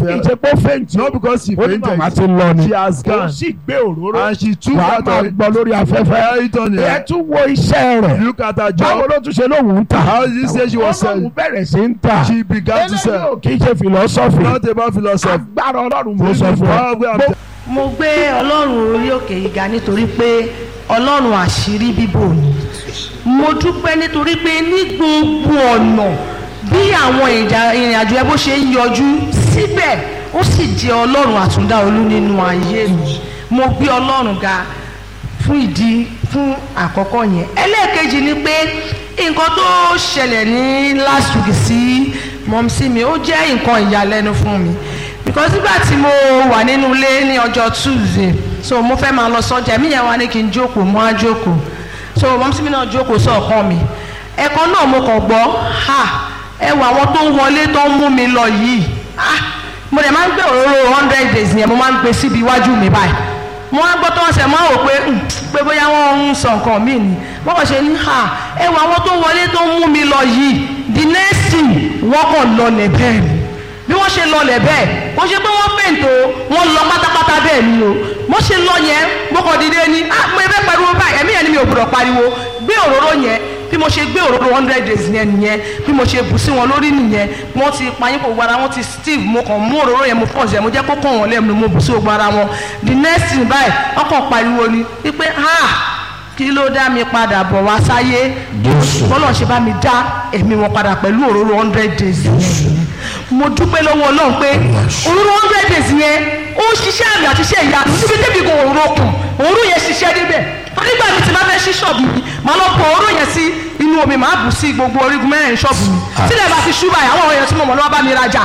kì í ṣe pé ó fẹ́ǹtì Not because she ó ní màmá fainted. ti lọ ni She has ó gone. sì gbé òróró And she took wàá out máa of it. gbọ́ lórí afẹ́fẹ́ Hear it on ẹ here. tún wo iṣẹ́ rẹ̀ Look at her báwo job. ló tún ṣe lóhùn ń tà How did you say she was Ó lóhùn selling? bẹ̀rẹ̀ sí ń tà She began to eléyìí sell. ò kì í ṣe philosophy Not about philosophy. agbára ọlọ́run mo This sọ is fún power ọ where I'm Bó- mo gbé ọlọ́run orí òkè yìí ga nítorí pé ọlọ́run àṣírí bíbò ni mo dúpẹ́ nítorí pé ní gbogbo ọ̀nà bí àwọn ìjà- ìrìn àjò ẹ bó ṣe ń yọjú síbẹ̀ ó sì jẹ́ ọlọ́run àtúndá olú nínú ayé mi mo gbé ọlọ́run ga fún ìdí fún àkọ́kọ́ yẹn ẹlẹ́ẹ̀kejì ni pé nǹkan tó ṣẹlẹ̀ ní last week sí mọ́mísí mi ó jẹ́ nǹkan ìyàlẹ́nu fún mi because nígbà tí mo wà nínú ilé ní ọjọ́ tuesday so mo fẹ́ máa lọ sọ́jà mí yẹn wá ní kí n jókòó mo á jókòó so mọ́mísí mi náà jókòó sọ̀kan mi ẹ̀kan náà mo kàn gbọ́ ha ẹ wọ àwọn tó ń wọlé tó ń mú mi lọ yìí ah mo dẹ̀ máa ń gbé òróró hundred days yẹn mo máa ń gbé síbi iwájú mi báyìí mo wá gbọ́ tó wọ́n sẹ̀ máa wò pé "Hmm, pé bóyá wọ́n ń sọ nǹkan míì ni wọ́n kàn ṣe ní ha ẹ wọ àwọn tó ń wọlé tó ń mú mi lọ yìí the next thing wọ́n kàn lọlẹ̀ bẹ́ẹ̀ ni bí wọ́n ṣe lọlẹ̀ bẹ́ẹ̀ wọ́n ṣe pé wọ́n fèǹtò wọ́n lọ pátápátá bẹ́ẹ̀ ni o mo ṣe lọ yẹn mo kàn dìde ni ah mo fẹ́ pariwo báyìí ẹ̀mí yẹn ni mi ò gbọ́dọ̀ pariwo gbé òróró yẹn bí mo ṣe gbé òróró hundred days yẹn nìyẹn bí mo ṣe bù sí wọn lórí nìyẹn wọ́n ti payín kò gbára wọn ti steve mo kàn mú òróró yẹn mo pọ̀ sí ẹ̀ mo jẹ́ kó kàn wọ́n lẹ́nu mo bù sí gbogbo ara wọn the next thing báyìí wọ́n kàn pariwo ni wípé ah kí ló dá mi padà bọ̀ wá sáyé bọ́lọ̀ ṣe bá mi dá ẹ̀mí wọn padà pẹ̀lú òróró hundred days yẹn mo dúpẹ́ lọ́wọ́ ọlọ́run pé òróró hundred days yẹn ó ń ṣiṣẹ́ àmì àti iṣẹ́ ìyá níbi débi kan òróró kù òróró yẹn ṣiṣẹ́ níbẹ̀ nígbà mi ti máa fẹ́ ṣí ṣọ́ọ̀bù mi màá lọ pọ̀ òróró yẹn sí inú omi màá bù sí gbogbo orígun mẹ́rin ṣọ́ọ̀bù mi sílẹ̀ bá ti ṣú báyìí àwọn èèyàn tí mo mọ̀ lọ́wọ́ bá mi rajà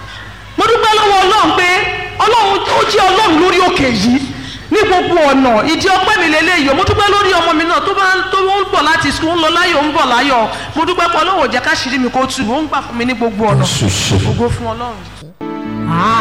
mo dúpẹ́ lọ́wọ́ ọlọ́run pé ọlọ́run ó jẹ́ ọlọ́run lórí òkè yìí ní gbogbo ọ̀nà ìdí ọpẹ́ mi lélẹ́yìí o mo dúpẹ́ lórí ọmọ mi náà tó bá ń tó ń bọ̀ láti sùn ń lọ láyọ̀ ń bọ̀ láyọ̀ mo dúpẹ́ pé ọlọ́run ò jẹ́ ká ṣírí mi kó tù ó ń gbà fún mi ní gbogbo ọ̀nà ògo fún ọlọ́run.